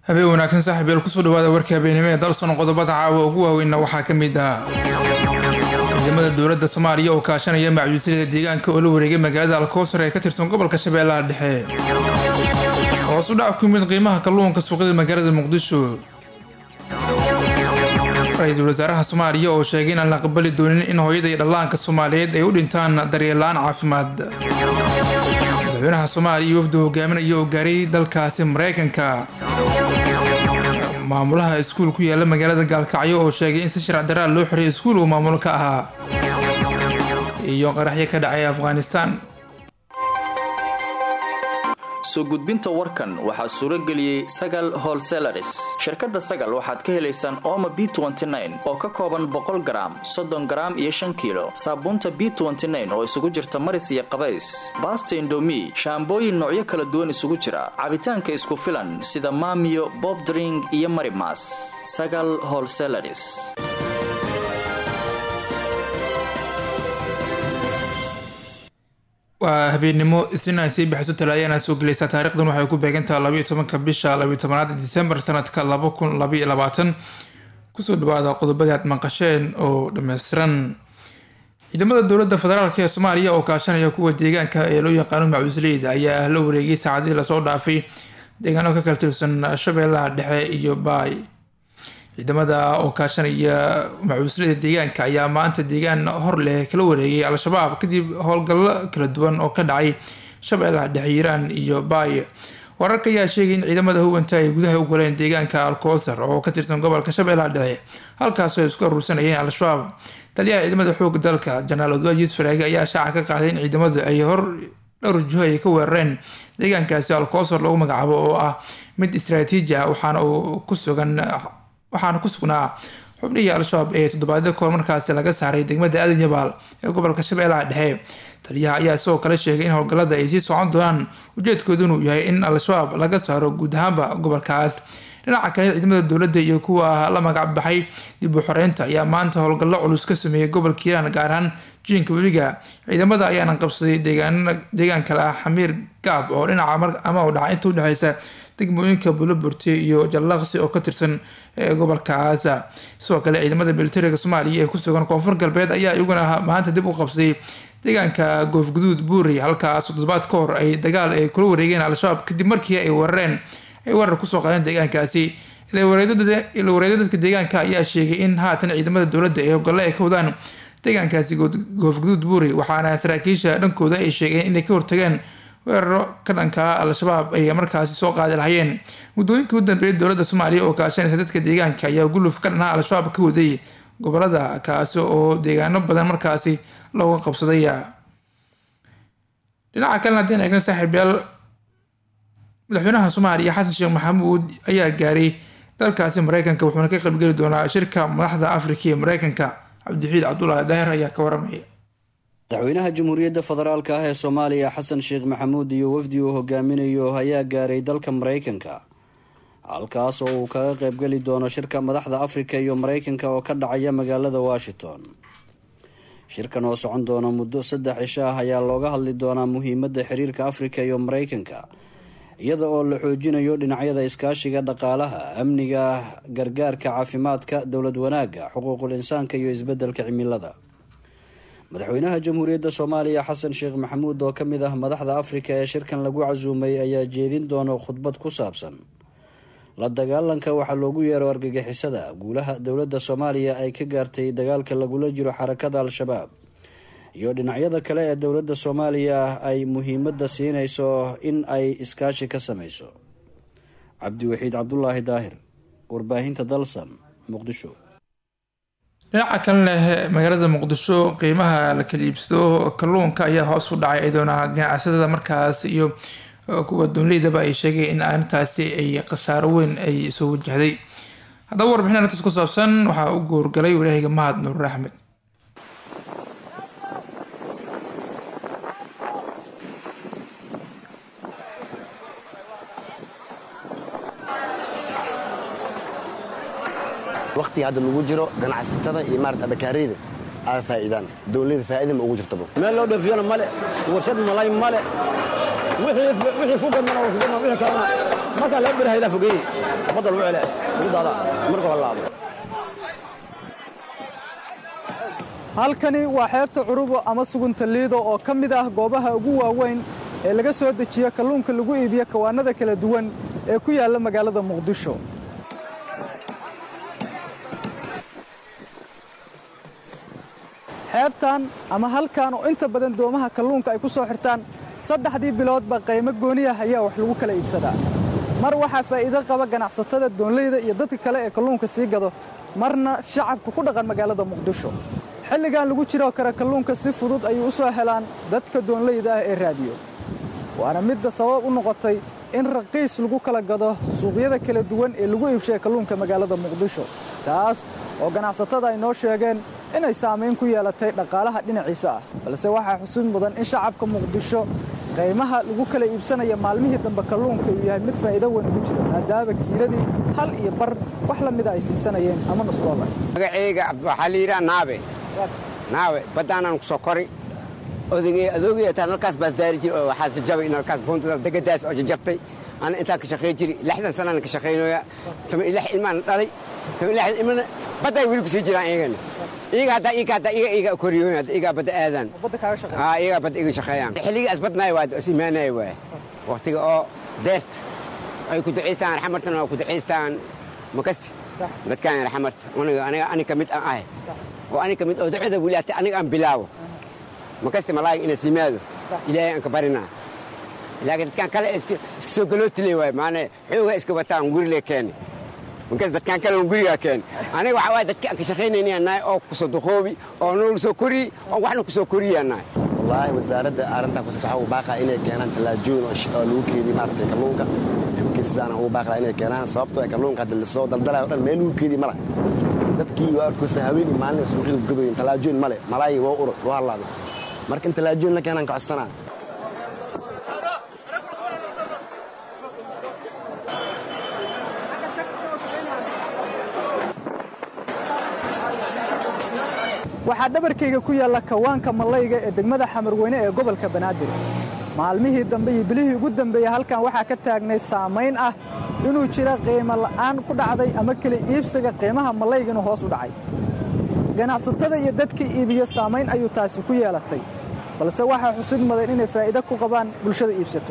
habeen wanaagsan saaxiib eel kusoo dhawaada warkii habeenimo ee dalsoon qodobada caawa ugu waaweynna waxaa ka mid ah ciidamada dowladda soomaaliya oo kaashanaya macjuusyada deegaanka oo la wareegay magaalada alkoosar ee ka tirsan gobolka shabeellaha dhexe hoos u dhac ku yimid qiimaha kalluunka suuqyada magaalada muqdisho ra-iisul wasaaraha soomaaliya oo sheegay inaan la aqbali doonin in hooyada iyo dhallaanka soomaaliyeed ay u dhintaan daryeel-la-aan caafimaad madaxweynaha soomaaliya iyo wafdu hogaaminaya oo gaaray dalkaasi mareykanka maamulaha iskuul ku yaala magaalada gaalkacyo oo sheegay in si sharc daraa loo xiray iskuul uu maamulo ka ahaa iyo qaraxyo ka dhacay afghanistan soo gudbinta warkan waxaa suuro geliyey sagal holselaris shirkadda sagal waxaad ka helaysaan ooma b oo ka kooban boqol garaam soddon garaam iyo shan kiilo saabuunta b oo isugu jirta maris iyo qabays baasta indomi shaambooyin noocyo kala duwan isugu jira cabitaanka isku filan sida maamiyo bobdring iyo marimas sagal holselaris waa habeennimo isniin ay sii bixiso talaayana soo gelaysaa taarikhdan waxay ku beegantaha labaiyo tobanka bisha labaiyo tobanaad disembar sanadka laba kun labaiyo labaatan kusoo dhawaada qodobadii aad maqasheen oo dhammaystiran ciidamada dowladda federaalk ee soomaaliya oo kaashanaya kuwa deegaanka ee loo yaqaano macuusleyda ayaa la wareegay saacadihii lasoo dhaafay deegaano ka kala tirsan shabeellaha dhexe iyo baay ciidamada oo kaashanaya macuuslada deegaanka ayaa maanta deegaan hor leh kala wareegay al-shabaab kadib howlgallo kala duwan oo ka dhacay shabeellaha dhexe hiiraan iyo baay wararka ayaa sheegay in ciidamada hubanta ay gudaha u galeen deegaanka alkoosar oo ka tirsan gobolka shabeellaha dhexe halkaasoo ay isku aruursanayeen al-shabaab taliyaha ciidamada xooga dalka janaal odwaa yuusuf faraage ayaa shaaca ka qaaday in ciidamadu ay hor dhowr jiho ay ka weerareen deegaankaasi alkoosar lagu magacaabo oo ah mid istaraatiiji ah waxaana uu ku sugan waxaana ku sugnaa xubnihii al-shabaab ee toddobaadyo kahor markaasi laga saaray degmada aadan yabaal ee gobolka shabeellaha dhexe taliyaha ayaa sidoo kale sheegay in howlgallada ay sii socon doonaan ujeedkoodu inuu yahay in al-shabaab laga saaro guud ahaanba gobolkaas dhinaca kale ciidamada dowladda iyo kuwa la magac baxay dib u xoreynta ayaa maanta howlgallo culus ka sameeyay gobolka hiiraan gaar ahaan jiinka weliga ciidamada ayaana qabsaday deegaan kale ah xamiir gaab oo dhinaca ama u dhaca inta udhexeysa degmooyinka buloburti iyo jallaqsi oo ka tirsan gobolkaas sidoo kale ciidamada militariga soomaaliya ee ku sugan koonfur galbeed ayaa iyaguna maanta dib u qabsaday deegaanka goofguduud buuri halkaas toddobaad ka hor ay dagaal ay kula wareegeen al-shabaab kadib markii ay weerareen ay weerar kusoo qaadeen deegaankaasi ilawareeda dadka deegaanka ayaa sheegay in haatan ciidamada dowladda ee hoggalle ay ka wadaan deegaankaasi goofguduud buuri waxaana saraakiisha dhankooda ay sheegeen inay ka hortageen weeraro ka dhanka al-shabaab ay markaasi soo qaadi lahayeen muddooyinkii u dambeeyay dowladda soomaaliya oo kaashanaysa dadka deegaanka ayaa guluf ka dhanaa al-shabaab ka waday gobolada kaasi oo deegaano badan markaasi looga qabsaday dhinaca kalena haddeen eegna saaxiibyaal madaxweynaha soomaaliya xasan sheekh maxamuud ayaa gaaray dalkaasi mareykanka wuxuuna ka qaybgeli doonaa shirka madaxda afrika ee mareykanka cabdixiid cabdulaahi daahir ayaa ka waramaya madaxweynaha jamhuuriyadda federaalka ah ee soomaaliya xasan sheekh maxamuud iyo wafdi uu hogaaminayo ayaa gaaray dalka mareykanka halkaas oo uu kaga qaybgeli doono shirka madaxda afrika iyo mareykanka oo ka dhacaya magaalada washington shirkan oo socon doona muddo saddex cisho ah ayaa looga hadli doonaa muhiimadda xiriirka afrika iyo mareykanka iyada oo la xoojinayo dhinacyada iskaashiga dhaqaalaha amniga gargaarka caafimaadka dowlad wanaagga xuquuqul insaanka iyo isbeddelka cimilada madaxweynaha jamhuuriyadda soomaaliya xasan sheekh maxamuud oo ka mid ah madaxda afrika ee shirkan lagu casuumay ayaa jeedin doona khudbad ku saabsan la dagaalanka waxaa loogu yeero argagixisada guulaha dowladda soomaaliya ay ka gaartay dagaalka lagula jiro xarakada al-shabaab iyo dhinacyada kale ee dowladda soomaaliya ay muhiimadda siinayso in ay iskaashi ka sameyso cabdiwaxiid cabdulaahi daahir warbaahinta dalsan muqdisho dhinaca kalena magaalada muqdisho qiimaha la kala iibsado kalluunka ayaa hoos u dhacay iyadoona ganacsatada markaas iyo kuwa doonleydaba ay sheegay in arrintaasi ay khasaaro weyn ay soo wajahday haddaba warbixin arrintaas ku saabsan waxaa u goorgalay walaahiga mahad nuur axmed waqtiga hadda lagu jiro ganacsatada iyo maarata abakaariyda aa faa'iidaan dowlada faa'iida ma ugu jirtaba meel loo dhoofiyana male warshad malay male wixii ku gadmana waa ku gadma wixii kalena markaa laga berahaydaa fogeeye badda lagu cele lagu daadaa marka laabo halkani waa xeebta curubo ama sugunta liido oo ka mid ah goobaha ugu waaweyn ee laga soo dejiyo kalluunka lagu iibiyo kawaannada kala duwan ee ku yaalla magaalada muqdisho xeebtan ama halkan oo inta badan doomaha kalluunka ay ku soo xirtaan saddexdii biloodba qaymo gooniyah ayaa wax lagu kala iibsadaa mar waxaa faa'iido qaba ganacsatada doonleyda iyo dadka kale ee kalluunka sii gado marna shacabka ku dhaqan magaalada muqdisho xilligan lagu jiroo kale kalluunka si fudud ayay u soo helaan dadka doonleyda ah ee raadiyo waana midda sabab u noqotay in raqiis lagu kala gado suuqyada kala duwan ee lagu iibshaya kalluunka magaalada muqdisho taas oo ganacsatada ay noo sheegeen inay saamayn ku yeelatay dhaqaalaha dhinaciisa ah balse waxaa xusid mudan in shacabka muqdisho qaymaha lagu kala iibsanaya maalmihii dambe kalluunka uu yahay mid faa'iido weyn ugu jira maadaama kiiladii hal iyo bar wax la mida ay siisanayeen ama nusdoolar magacayga waxaa la yidhaha naabe naabe baddaanaan ku soo kori odagey adoogay taa halkaas baas daari jiri oo waxaa jajabay in halkaas buuntadaas degadaas oo jajabtay ana intaan ka shaqayn jiri lixdan sanaan ka shaqaynooya toban iyo lix ilmaan dhalay toban iyo lix ilmana badday weli ku sii jiraan iyagana iyaga haddaa iyaga haddaa iyaga iyaga koriyooyn hadda iyagaa badda aadaan aa iyagaa badda iyaga shaqeeyaan xilligii asbadnaay waa is imaanaya waay waqtiga oo deerta ay ku ducaystaan raxmartana waa ku ducaystaan makasti dadkaan raxmarta aniga aniga ani ka mid aan ahay oo ani ka mid oo ducada weli hata aniga aan bilaabo makasti malaayiga inay simaado ilaahay aan ka barinaa laakiin dadkaan kale iska soo galootiley waay maana xoogaa iska wataan gurile keeni markaas dadkaan kale un gurigaa keeni aniga waxaa waay dadka aan ka shaqaynaynayaa nahay oo kusoo duqoobi oo nool soo koriyi oo waxna kusoo koriyaa nahay wallaahi wasaaradda arrintaa kusasaxa ugu baaqaa inay keenaan tallaajooyin oo lagu keediyo maaragtay kalluunka sidaana ugu baaqlaa inay keenaan sababtoo ay kalluunka hadda lasoo daldalayo o dhan meel lagu keediyo mala dadkii waa arkoosa haweenii maalin suuqyada gadoyin tallaajooyin male malaayi waa urur waa halaada marka in tallaajooyin la keenaan ka codsanaa waxaa dhabarkayga ku yaalla kawaanka mallayga ee degmada xamarweyne ee gobolka banaadir maalmihii dambe iyo bilihii ugu dambeeyey halkan waxaa ka taagnay saamayn ah inuu jira qiimo la'aan ku dhacday ama keli iibsiga qiimaha mallayga inuu hoos u dhacay ganacsatada iyo dadka iibiya saamayn ayuu taasi ku yeelatay balse waxaa xusid mudan inay faa'iido ku qabaan bulshada iibsato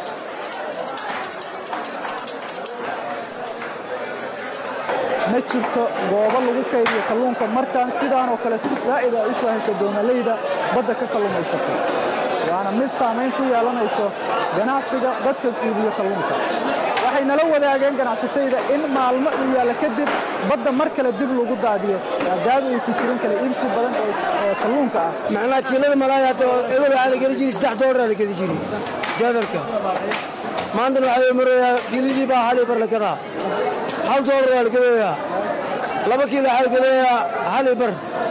ma jirto goobo lagu kaydiyo kalluunka markaan sidaanoo kale si saa'ida ay u soo hesho doomalayda badda ka kalluumaysato waana mid saamayn ku yeelanayso ganacsiga dadka iibiyo kalluunka waxay nala wadaageen ganacsatayda in maalmo uu yaalla kadib badda mar kale dib lagu daadiyo maadaama aysan jirin kale iibsi badan oo kalluunka ah macnaha kiilada malaaya hadda ebel waxaa la geli jiri saddex doolara la geli jiri jaadarka maantana waxaa marayaa kiiladii baa hal bar la gadaa hal doolar waa la gadayaa laba kiilo waxaa la gadayaa hal bar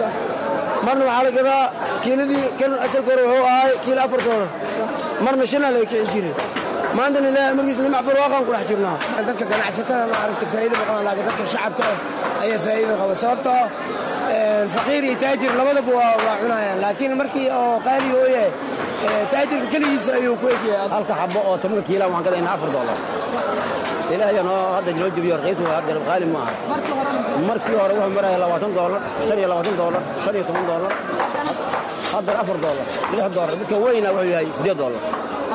marna waxaa la gadaa kiiladii kan asalka hore wuxuu ahay kiilo afar doolar marna shanaa laga kici jiri maantana ilaahay markiis nimac barwaaqaan ku dhex jirnaa dadka ganacsatada maaragta faa'iido ma qabaan laakiin dadka shacabka ah ayaa faa'iido qaba sababtoo faqiir iyo taajir labadaba waa waa cunayaan laakiin markii oo qaali oo yahay taajirka keligiisa ayuu ku egyahay halka xabo oo tobanka kiila waxaan gadaynaa afar doolar ilaahay noo hadda noo jebiyo raqiis waa hadda qaali ma aha markii hore wuxuu maraya labaatan doolar shan iyo labaatan doolar shan iyo toban doolar hadda afar doolar lix doolar midka weyna wuxuu yahay siddeed doolar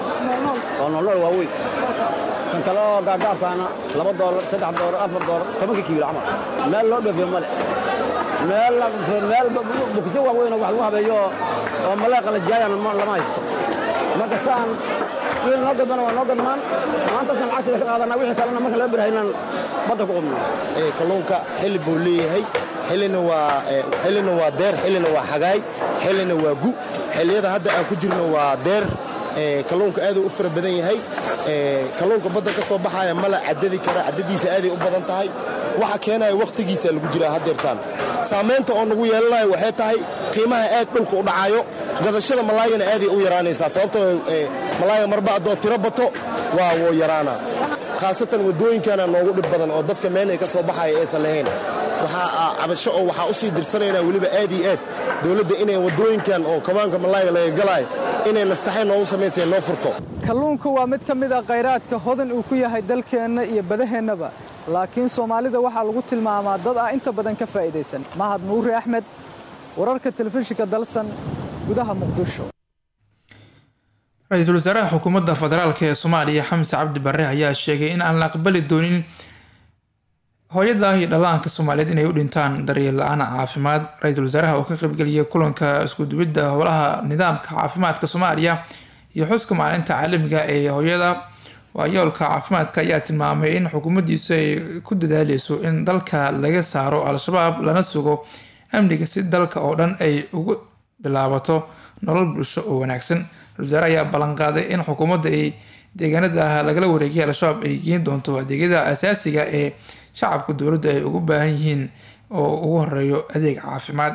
oo noolnool waa weyn kan kale oo gaagaabkaana laba doolar saddex doolar afar doolar tobanka kiilo camal meel loo dhoofiyo male meel meel bukjo waa weyn oo wax lagu habeeyo oo maleeqa la jaayana lama haysto marka saan wiil noo gadbana waa noo gadmaan maantaasaan lacagtiga ka qaadanaa wixii kalena marka laga birahaynaan badda ku qubnaa kalluunka xilli buu leeyahay xillina waa xillina waa deer xillina waa xagaay xillina waa gu xilliyada hadda aan ku jirno waa deer kalluunka aaduu u fara badan yahay kalluunka badda ka soo baxaya mala caddadi kara caddadiisa aaday u badan tahay waxa keenaya wakhtigiisa lagu jiraa haddeertaan saamaynta oo nagu yeelanayo waxay tahay qiimaha aad dhulka u dhacayo gadashada malaayana aaday u yaraanaysaa sababtoo malaaya marba haddoo tiro bato waa wuu yaraanaa khaasatan waddooyinkana noogu dhib badan oo dadka meel ay ka soo baxaya aysan lahayn waxaa cabasho oo waxaa u sii dirsanaynaa weliba aad iyo aad dowladda inay waddooyinkan oo kabaanka malaayga laga galaayo inay nastaxay noogu samaysay noo furto kalluunku waa mid ka mid ah khayraadka hodan uu ku yahay dalkeenna iyo badaheennaba laakiin soomaalida waxaa lagu tilmaamaa dad ah inta badan ka faa'idaysan mahad nuuri axmed wararka telefishinka dalsan gudaha muqdisho ra-iisul wasaaraha xukuumadda federaalk ee soomaaliya xamse cabdi barre ayaa sheegay in aan la aqbali doonin hooyada iyo dhallaanka soomaaliyeed inay u dhintaan daryeel la-aan caafimaad ra-iisul wasaaraha oo ka qaybgeliyay kulanka iskuduwidda howlaha nidaamka caafimaadka soomaaliya iyo xuska maalinta caalamiga ee hooyada waayoolka caafimaadka ayaa tilmaamay in xukuumaddiisu ay ku dadaaleyso in dalka laga saaro al-shabaab lana sugo amniga si dalka oo dhan ay ugu bilaabato nolol bulsho oo wanaagsan wasaare ayaa ballanqaaday in xukuumadda ay deegaanada ah lagala wareegay al-shabaab ay geen doonto adeegyada asaasiga ee shacabka dowladda ay ugu baahan yihiin oo ugu horeeyo adeeg caafimaad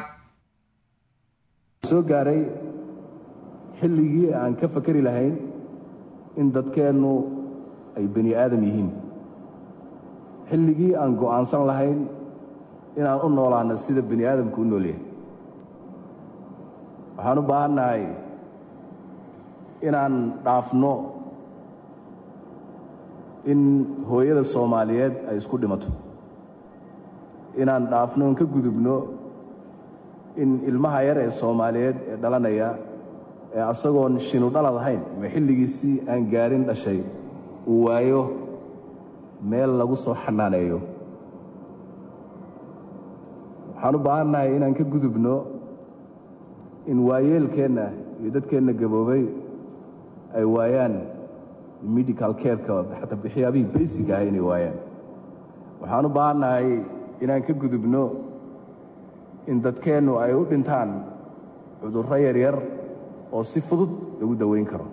soo gaaray xilligii aan ka fakari lahayn in dadkeennu ay bani aadam yihiin xilligii aan go'aansan lahayn inaan u noolaano sida bani aadamku u nool yahay waxaan u baahannahay inaan dhaafno in hooyada soomaaliyeed ay isku dhimato inaan dhaafno in ka gudubno in ilmaha yar ee soomaaliyeed ee dhalanaya ee asagoon shinu dhalad ahayn ama xilligiisii aan gaarin dhashay uu waayo meel lagu soo xanaaneeyo waxaan u baahannahay inaan ka gudubno in waayeelkeenna iyo dadkeenna gaboobay ay waayaan medical careka xataa waxyaabihii baysiga ah inay waayaan waxaan u baahannahay inaan ka gudubno in dadkeennu ay u dhintaan cudurro yaryar oo si fudud lagu daweyn karo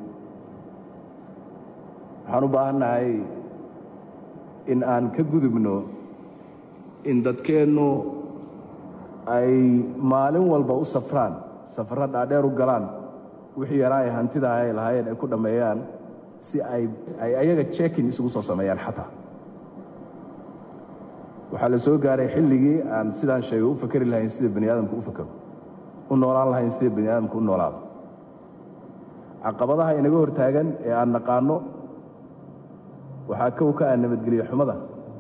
waxaan u baahannahay in aan ka gudubno in dadkeennu ay maalin walba u safraan safarro dhaadheer u galaan wixii yaraa ay hantida ay lahaayeen ay ku dhammeeyaan si ay ay ayaga jekin isugu soo sameeyaan xataa waxaa la soo gaaray xilligii aan sidaan sheegay u fakari lahayn sida bani aadamku u fakaro u noolaan lahayn sida bani aadamku u noolaado caqabadaha inaga hortaagan ee aan naqaanno waxaa kow ka ah nabadgelyo xumada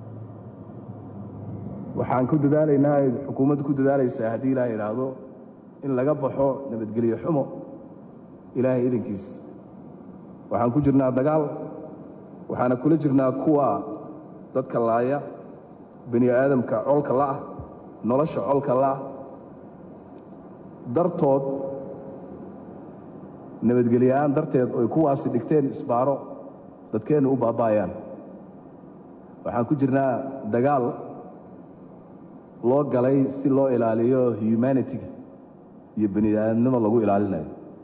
waxaan ku dadaalaynaa ay xukuumaddu ku dadaalaysaa haddii ilaah idhaahdo in laga baxo nabadgelyo xumo ilaahay idankiis waxaan ku jirnaa dagaal waxaana kula jirnaa kuwa dadka laaya bani aadamka colka la'ah nolosha colka la'ah dartood nabadgelyoa'aan darteed oy kuwaasi dhigteen isbaaro dadkeennu u baaba'ayaan waxaan ku jirnaa dagaal loo galay si loo ilaaliyo humanitiga iyo bani aadamnimo lagu ilaalinayo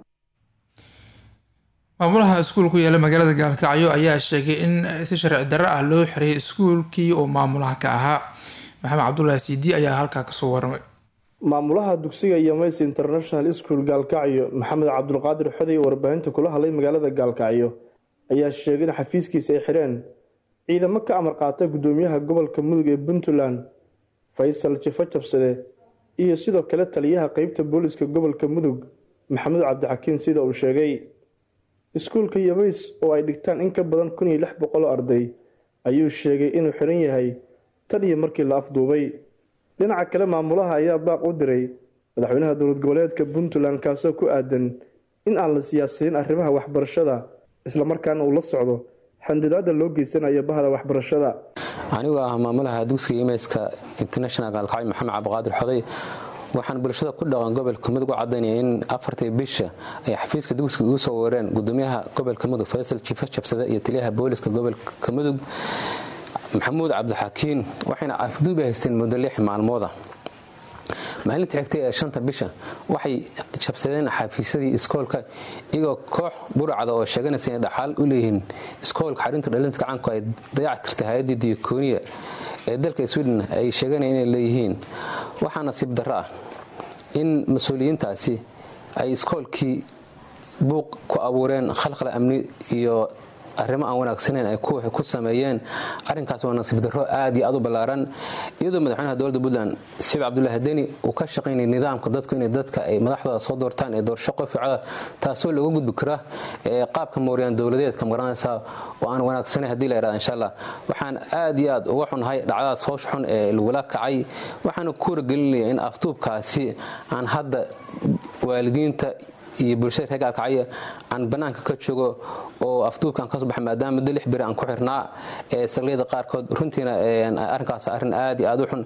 maamulaha iskuul ku yaala magaalada gaalkacyo ayaa sheegay in si sharci darro ah loo xiriyay iskuulkii oo maamulaha ka ahaa maxamed cabdulaahi siidi ayaa halkaa kasoo warramay maamulaha dugsiga yomays international school gaalkacyo maxamed cabdulqaadir xoday warbaahinta kula hadlay magaalada gaalkacyo ayaa sheegay in xafiiskiisa ay xireen ciidamo ka amar qaata gudoomiyaha gobolka mudug ee puntland faysal jifo jabsade iyo sidoo kale taliyaha qeybta booliska gobolka mudug maxamed cabdixakiin sida uu sheegay iskuulka yomays oo ay dhigtaan in ka badan kun iyo lix boqol oo arday ayuu sheegay inuu xiran yahay tan iyo markii la afduubay dhinaca kale maamulaha ayaa baaq u diray madaxweynaha dowlad goboleedka puntland kaasoo ku aadan in aan la siyaasiyin arrimaha waxbarashada islamarkaana uu la socdo xandidaada loo geysanayo bahda waxbarashada anigoo ah maamulaha dugsiga imeyska international gaalkacyo maxamed cabdiqaadir xoday waxaan bulshada ku dhaqan gobolka mudug u cadaynaya in afartii bisha ay xafiiska dugsiga ugu soo weereen gudoomiyaha gobolka mudug faysal jiifo jabsade iyo taliyaha booliska gobolka mudug maxamuud cabdixakiin waxayna afduub haysteen muddo lix maalmooda maalinta xigtay ee shanta bisha waxay jabsadeen xafiisyadii iskoolka iyagoo koox burcada oo sheeganaysa inay dhaxaal u leeyihiin iskoolka xarinta dhalinta gacanku ay dayac tirtay hay-addii diyakooniya ee dalka sweden ay sheeganaya inay leeyihiin waxaa nasiib darro ah in mas-uuliyiintaasi ay iskoolkii buuq ku abuureen khalkhal amni iyo arrimo aan wanaagsaneyn ay ku sameeyeen arrinkaas waa nasiib darro aad iyo aad u ballaaran iyadoo madaxweynaha dowladda puntland siciid cabdullaahi deni uu ka shaqaynaya nidaamka dadku inay dadka ay madaxdooda soo doortaan ee doorasho qoficoda taasoo looga gudbi kara qaabka mooriyaan dowladeedka magaranaysa oo aan wanaagsanayn hadii la yidhahda insha allah waxaan aad iyo aad uga xunnahay dhacdadaas hoosh xun ee lagula kacay waxaana ku wargelinaya in afduubkaasi aan hadda waalidiinta iyo bulshada reer gaalkacyo aan bannaanka ka joogo oo afduubkaan kasoo baxa maadaama muddo lix beri aan ku xirnaa ee saldhigyada qaarkood runtiina arrinkaas arrin aad iyo aad u xun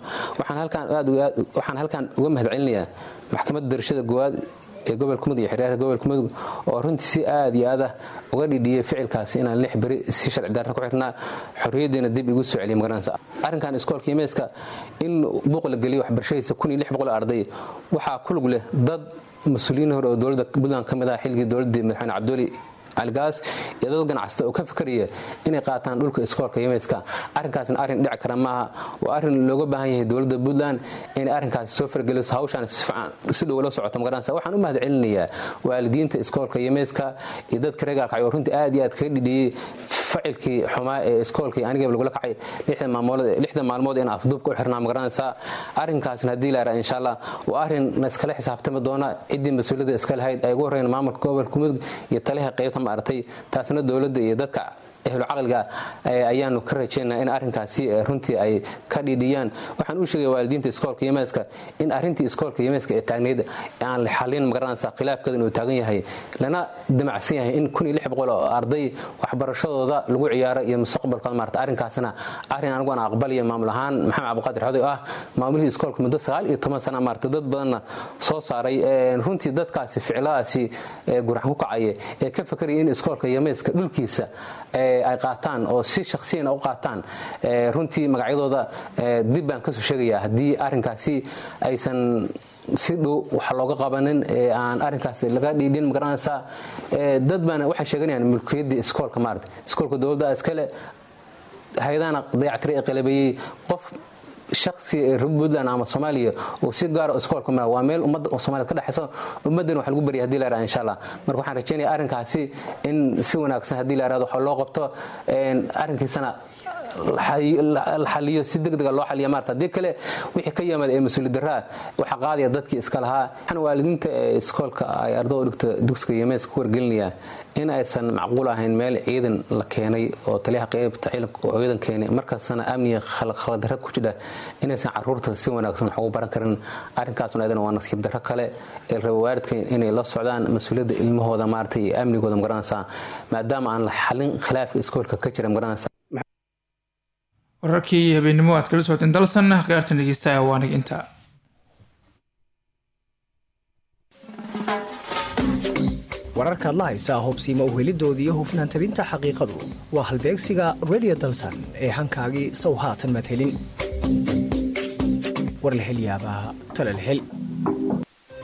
waxaan halkaan uga mahadcelinayaa maxkamadda darashada goowaad ee gobolka mudug iyo xiriyaha gobolka mudug oo runtii si aad iyo aad ah uga dhidhiyey ficilkaasi inaan lix beri si sharci darra ku xirnaa xorriyaddiina dib igu soo celiya magaranaysa arrinkan iskoolka imeeska in buuq la geliyo waxbarashadiisa kun iyo lix boqol arday waxaa ku lug leh dad mas-uuliyiin hore oo dowladda puntland ka mid ah xilligii dowladdii madaxweyne cabduli algaas iyo dad ganacsata oo ka fikraya inay qaataan dhulka iskoolka yemeska arrinkaasna arrin dhici kara maaha waa arrin looga baahan yahay dowladda puntland inay arrinkaasi soo fargeliso hawshaan si dhow la socoto magaranaysa waxaan u mahad celinayaa waalidiinta iskoolka yemeska iyo dadka reer gaalkacyo oo runtii aad iyo aad kaga dhidhiyey facilkii xumaa ee iskoolkii anigaba lagula kacay lixda maalmood in afduubka u xirnaa magaranaysaa arrinkaasna haddii la yaraha insha allah waa arrin na iskala xisaabtami doona ciddii mas-uuliyadda iska lahayd ay ugu horreyn maamulka gobolka mudug iyo taliha qaybta maaragtay taasna dowladda iyo dadka ehlu caqliga ayaanu ka rajaynaa in arrinkaasi runtii ay ka dhidhiyaan waxaan u sheegaya waalidiinta iskoolka yemeska in arrintii iskoolka yemeska ee taagnayd aan la xalin magaranaysa khilaafkeeda inuu taagan yahay lana damacsan yahay in kun iyo lix boqol oo arday waxbarashadooda lagu ciyaaro iyo mustaqbalkooda maarata arrinkaasna arrin anigu aan aqbalaya maamul ahaan maxamed cabdiqaadir xoday oo ah maamulihii iskoolka muddo sagaal iyo toban sana maarata dad badanna soo saaray runtii dadkaasi ficiladaasi gurax ku kacaya ee ka fakaraya in iskoolka yemeska dhulkiisa ay qaataan oo si shakhsiyana u qaataan runtii magacyadooda dib baan kasoo sheegayaa haddii arrinkaasi aysan si dhow wax looga qabanin aan arrinkaas laga dhiidhin magaranaysaa dad baana waxay sheeganayaan mulkiyaddii iskoolka maarata iskoolka dowladda iskale hay-adahana dayactiri ee qalabeeyey qof shaksi reer puntland ama soomaaliya oo si gaara iskoolka ma waa meel ummadda soomaliya ka dhexaysa ummaddan wax lagu barya hadii la yaraha insha allah marka waxaan rajaynaya arrinkaasi in si wanaagsan haddii la yarahdo wax loo qabto arrinkiisana la xaliyo si degdega loo xaliya maarta haddii kale wixii ka yimaada ee mas-uuliyad darraa waxaa qaadaya dadkii iska lahaa waxaan waalidiinta ee iskoolka ay ardada dhigta dugsiga yemees ku wargelinayaa in aysan macquul ahayn meel ciidan la keenay oo taliyaha qaybta ciidanka oo ciidan keenay markaasna amniga khaladdarra ku jira inaysan caruurta si wanaagsan wax ugu baran karin arrinkaasna ayadana waa nasiib darro kale ee raba waalidka inay la socdaan mas-uuliyadda ilmahooda maarata iyo amnigooda magaranaysaa maadaama aan la xalin khilaafka iskoolka ka jira magaranaysa wararkii habeenimo aad kala socoteen dalsan khiyaartan dhegeystaha waanig intaa wararkaad la haysaa hobsiima uhelidooda iyo hufnaan tabinta xaqiiqadu waa halbeegsiga redio dalsan ee hankaagii sow haatan madhelin war la hel yaabaa talal hel